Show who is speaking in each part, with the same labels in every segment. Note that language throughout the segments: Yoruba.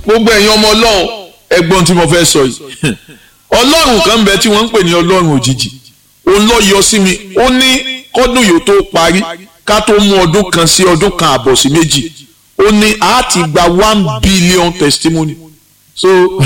Speaker 1: gbogbo ẹ̀yin ọmọ ọlọ́run ẹgbọ́n tí mo fẹ́ sọ yìí ọlọ́run kan ń bẹ tí wọ́n ń pè ní ọlọ́run òjijì òun lọ yọ sí mi ó ní kọ́dún yóò tó parí ká tó mú ọdún kan sí ọdún kan àbọ̀ sí méjì ó ní a ti gba one billion testimony so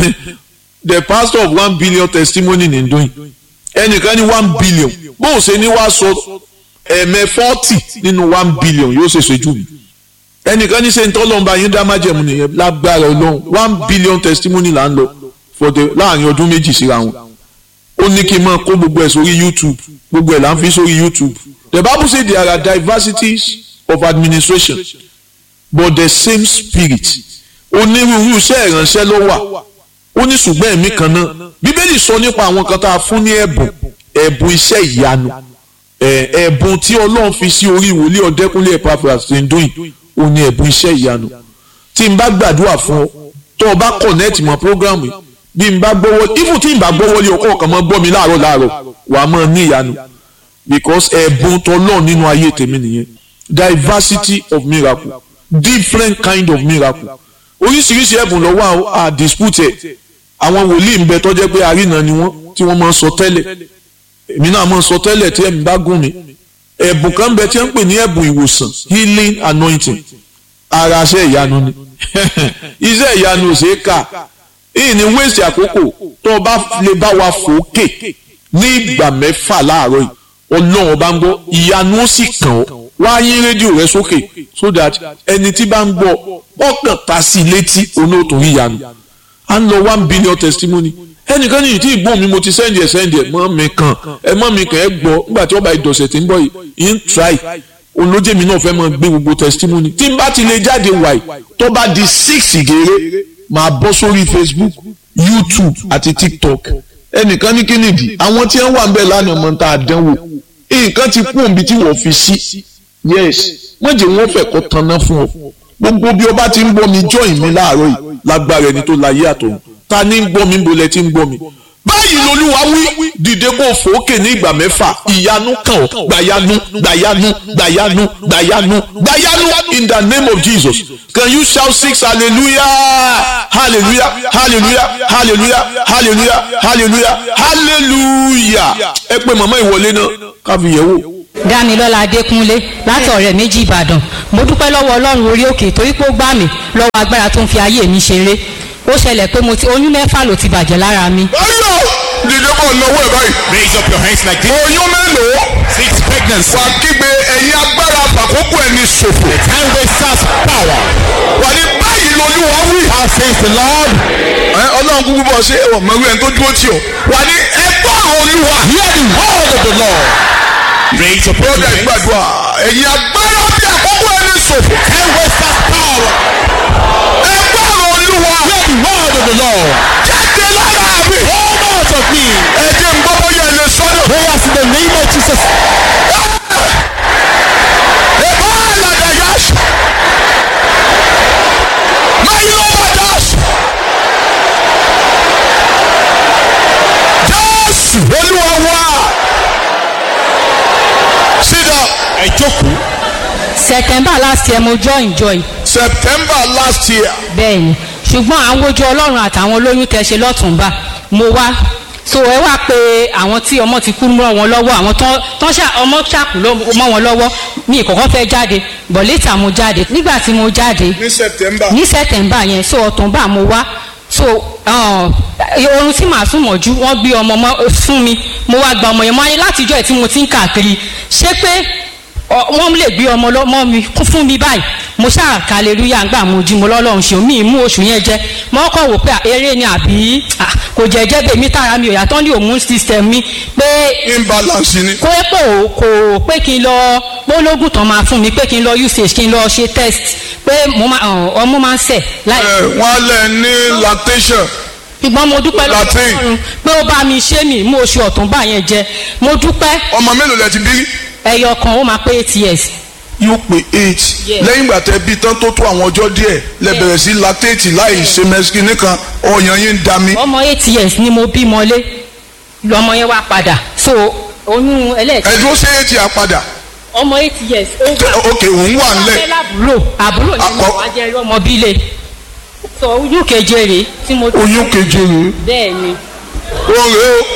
Speaker 1: the pastor of one billion testimony ní ndóyìn ẹnìkan ní one billion bóun ṣe ní wàá sọ ẹ̀mẹ́ forty nínú one billion yóò ṣe ṣojú mi ẹnìkan ní sẹ́ńtọ́ ọlọ́mọba yín dá májẹ̀mú nìyẹn lágbára ọlọ́run one billion testimony là ń lọ for the láàrin ọdún méjì síra wọn ó ní kí n máa kó gbogbo ẹ̀ sórí youtube gbogbo ẹ̀ là ń fi sórí youtube the bible say there are diversities of administration but the same spirit onírúurú iṣẹ́ ìránṣẹ́ ló wà ó ní ṣùgbọ́n ẹ̀mí kan náà bíbélì sọ nípa àwọn kan tá a fún ní ẹ̀bùn ẹ̀bùn iṣẹ́ ìyanu ẹ̀bùn tí ọlọ́run fi sí orí ìwòlíì ọ̀dẹ́kúnlé Epaphras tí ń dún yìí ó ní ẹ̀bùn iṣẹ́ ìyanu tí n bá gbàdúrà fún ọ tó o bá connect mọ́ programu yìí bí n bá gbọ́wọ́ even tí n bá gbọ́wọ́ lé ọkọ̀ kan mọ́ gbọ́ mi láàárọ̀ láàárọ̀ wà á mọ̀ ní ìyanu because ẹ̀bùn tọ́lọ́ nínú ayé tèmi nìyẹn diversity of miracle different kind of miracle oríṣiríṣi ẹ̀bùn ló wà á dispute ẹ̀ àwọn wòlíì ń bẹ tó jẹ́ pé àrínà ni wọ́n tí wọ́n máa ń sọ tẹ́lẹ̀ èmi náà máa ń sọ tẹ́lẹ̀ tí ẹ̀mí bá gùn mí ẹ̀bùn kan bẹ tí wọ́n ń pè ní ẹ̀bùn ìwòsàn healing anointing ara iṣẹ́ ìyanu ni iṣẹ́ ìyanu ò ṣeé kà ìyìn ní wéèsì àkókò tó o bá lè bá wa fòókè ní ìgbà mẹ́fà láàárọ̀ yìí ọlọ́run bá ń gbọ́ ìyanu ó sì kàn ọ́ wá yín rédíò rẹ sókè so that ẹni tí bá ń gbọ́ ọkàn ta sí i létí onótò ìyanu à ń lọ one billion testimony ẹnìkan ní ìtí ìgbọ́n mi mo ti sẹ́ndì ẹ̀ sẹ́ndì ẹ̀ mọ́ mi kàn ẹ̀ mọ́ mi kàn ẹ̀ gbọ́ nígbà tí ọba ìdọ̀sẹ̀ tí ń bọ̀ yìí ń try olójèmí náà fẹ́ máa gbé gbogbo testimony tí n bá ti lè jáde wàyí tó bá di six gèrè máa bọ́ sórí Facebook YouTube àti TikTok ẹnìkan ní kí nìdí àwọn tí wọ́n wà ń bẹ̀ lánàá mọ́ tá a dánwò nǹkan ti kú òǹbí tí wọ́n fi sí yes wọ́n jẹ́ wọ́n fẹ́ kó tanná fún ọ gbogbo bí o bá ti ń gbọ́ mi join mi láàárọ̀ yìí lágbára ẹni tó láyé àtọ̀run ta ni ń gbọ́ mi ń bolẹ̀ tí ń gbọ́ mi báyìí lolúwa wí dìde kó fòókè ní ìgbà mẹ́fà ìyanu kàn ọ́ gbàyanu gbàyanu gbàyanu gbàyanu gbàyanu in the name of Jesus can you shout six hallelujah hallelujah hallelujah hallelujah hallelujah hallelujah hallelujah ẹ pé màmá ìwọlé náà káfí yẹ̀ wò.
Speaker 2: dámilọ́lá adékúnlé láti ọ̀rẹ́ méjì ìbàdàn mo dúpẹ́ lọ́wọ́ ọlọ́run orí òkè torí pé ó gbà mí lọ́wọ́ agbára tó ń fi ayé mi ṣeré ó ṣẹlẹ̀ pé mo ti oyún mẹ́fà ló ti bàjẹ́ lára mi.
Speaker 1: ayọ̀ dìde kọ́ lọ́wọ́ ẹ̀ báyìí.
Speaker 3: Raise up your hands like this.
Speaker 1: oyún mélòó
Speaker 3: Six pregnancy.
Speaker 1: wà kígbe ẹ̀yin agbára àkókò ẹni ṣòfò.
Speaker 3: Time wasters power.
Speaker 1: wà ní báyìí lolúwa wí.
Speaker 3: How says the Lord?
Speaker 1: ẹ ọlọ́run kúkú bọ̀ ṣé ẹ̀wọ̀n mọ̀rú ẹni tó dúró tì ọ́. wà ní ẹgbọ́n olúwa.
Speaker 3: Hear the word of the Lord. Raise up your
Speaker 1: bọ́dà
Speaker 3: hands.
Speaker 1: ìgbàdùà ẹ̀yin agbára bí àkókò ẹni ṣòfò.
Speaker 3: Time wasters power.
Speaker 1: ẹgbọ́n olúwa.
Speaker 3: Hear the word of the Lord.
Speaker 1: jáde lára mi.
Speaker 3: Come out of me.
Speaker 1: ẹ jẹ́ n gbọ́ bóyá ilé sọ́dọ̀.
Speaker 3: Prayers in the name of Jesus.
Speaker 1: ẹ̀bá àlàdà yá. máa yí lọ́wọ́ dáṣù. jésù olúwa wá. sit down.
Speaker 3: Ẹ jókòó.
Speaker 2: september last year mo join joy
Speaker 1: september last year.
Speaker 2: bẹ́ẹ̀ ni ṣùgbọ́n àwọn ojú ọlọ́run àtàwọn olóyún tẹ ṣe lọ́tùnba mo wá so ẹ wá pé àwọn tí ọmọ ti kú mọ́ wọn lọ́wọ́ àwọn tán tán ṣá ọmọ ṣàkú ló- mọ́ wọn lọ́wọ́ mi ìkọ̀kọ́ fẹ́ jáde but later mo jáde nígbà tí mo jáde
Speaker 1: ní september.
Speaker 2: ní september yẹn so ọ̀túnba mo wá so uh, oorun tí màá sùn mọ̀jú wọ́n gbé ọmọ mọ́ fún mi mo wá gba ọmọ yẹn mọ́ ayé látijọ́ ẹ̀ tí mo ti ń káàkiri ṣé pé ọ- wọ́n lè gbé ọmọ lọ́mọ mi kún fún mi báyìí mo ṣáà kàlélúyà ń gbà mo jí mo lọ́lọ́run ṣe mí mú oṣù yẹn jẹ mo kọ́ wò pé à, eré ni àbí à, kò jẹ́ jẹ́ bèmí tara mi ò yàtọ̀ ní hormone system mi pé
Speaker 1: imbalance ni.
Speaker 2: kó pò kò pé kí n lọ gbólógùn tán máa fún mi pé kí n lọ usage kí n lọ ṣe test pé mo máa ọ̀, ọmọ máa ń sẹ̀ láì
Speaker 1: ẹ wọ́n á lẹ̀ ní lactation.
Speaker 2: ṣùgbọ́n mo dúpẹ́ lọ́wọ́
Speaker 1: Latin.
Speaker 2: Ọlọ́run pé ó bá mi ṣé mi mú oṣù ọ̀túnba yẹn jẹ mo dúpẹ́
Speaker 1: ọmọ mélòó lẹ ti bí.
Speaker 2: ẹyọ kan ó máa pé eight years
Speaker 1: yóò pé eight.
Speaker 2: Yes.
Speaker 1: lẹ́yìn ìgbà tẹ bí tán tó tó àwọn ọjọ́ díẹ̀ lẹ
Speaker 2: Yes.
Speaker 1: bẹ̀rẹ̀ sí lactate láì ṣe mẹ́sìkì nìkan ọyàn yín ń da mi.
Speaker 2: ọmọ eight years ni mo bí mọ́lé lọmọ yẹn wá padà so oyún ẹlẹ́ẹ̀kẹ́
Speaker 1: ẹ̀dúró ṣe é ti àpadà.
Speaker 2: ọmọ eight years ó
Speaker 1: Tẹ- ok òun wà nílẹ̀.
Speaker 2: fẹ́ lábúrò àbúrò ni mo
Speaker 1: Akọ-
Speaker 2: wá jẹ́ ọmọ bílẹ̀ sọ oyún keje rèé tí mo.
Speaker 1: oyún keje rèé
Speaker 2: bẹ́ẹ̀ ni.
Speaker 1: ó rèé o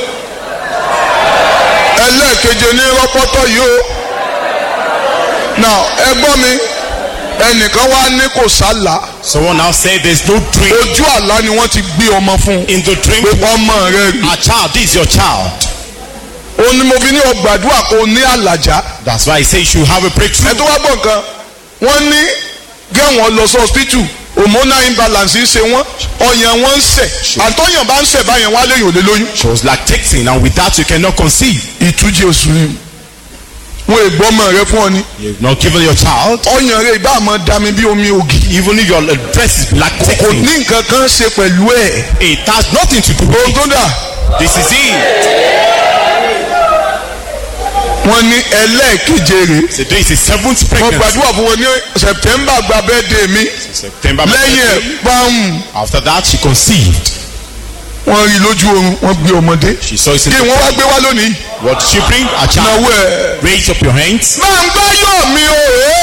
Speaker 1: ẹlẹ́ẹ̀keje ní rọ́pọ́tọ́ yìí o now ẹ gbọ́ mi ẹnìkan wá ní kò sálà
Speaker 3: Someone now said there's no dream.
Speaker 1: ojú àlá ni wọ́n ti gbé ọmọ fún un
Speaker 3: In the dream,
Speaker 1: pé ọmọ rẹ rí
Speaker 3: a child, this is your child.
Speaker 1: ó ní mo fi ní ọgbàdúrà kó o ní àlàjá
Speaker 3: That's why I say you should have a
Speaker 1: ẹ
Speaker 3: breakthrough.
Speaker 1: tó wá gbọ́ nǹkan wọ́n ní gẹ́wọ̀n lọ sí hospital hormonal imbalance ń ṣe wọ́n ọyàn wọn ń ṣẹ̀ àtọ́yàn bá ń ṣẹ̀ báyẹn wọ́n á léyìn òlé lóyún
Speaker 3: She was lactating, and with that, you cannot conceive.
Speaker 1: ìtújì oṣù ni wọn ègbọ́ ọmọ rẹ fún ọ ní
Speaker 3: You've not given your child,
Speaker 1: ọyàn rẹ ìbá àmọ́ dami bí omi ògì
Speaker 3: even if your uh, breast is
Speaker 1: kò
Speaker 3: lactating,
Speaker 1: ní nǹkan kan ṣe pẹ̀lú ẹ̀
Speaker 3: it has nothing to do with
Speaker 1: ohun
Speaker 3: it.
Speaker 1: tó dà
Speaker 3: This is it.
Speaker 1: wọ́n ní ẹlẹ́ẹ̀keje rè
Speaker 3: So this is seventh
Speaker 1: wọ́n
Speaker 3: pregnancy.
Speaker 1: gbàdúrà fún wọn ní September gba bẹ́ẹ̀dẹ̀ mi
Speaker 3: September.
Speaker 1: lẹ́yìn ẹ̀ báwọn
Speaker 3: After that, she conceived.
Speaker 1: wọ́n rí lójú oorun wọ́n gbé ọmọdé
Speaker 3: She saw it in
Speaker 1: kí
Speaker 3: the
Speaker 1: wọ́n wá gbé wá lónìí
Speaker 3: What did she bring? A child.
Speaker 1: náwó ẹ̀
Speaker 3: Raise up your hands.
Speaker 1: máa ń gbá yọ̀ mi o.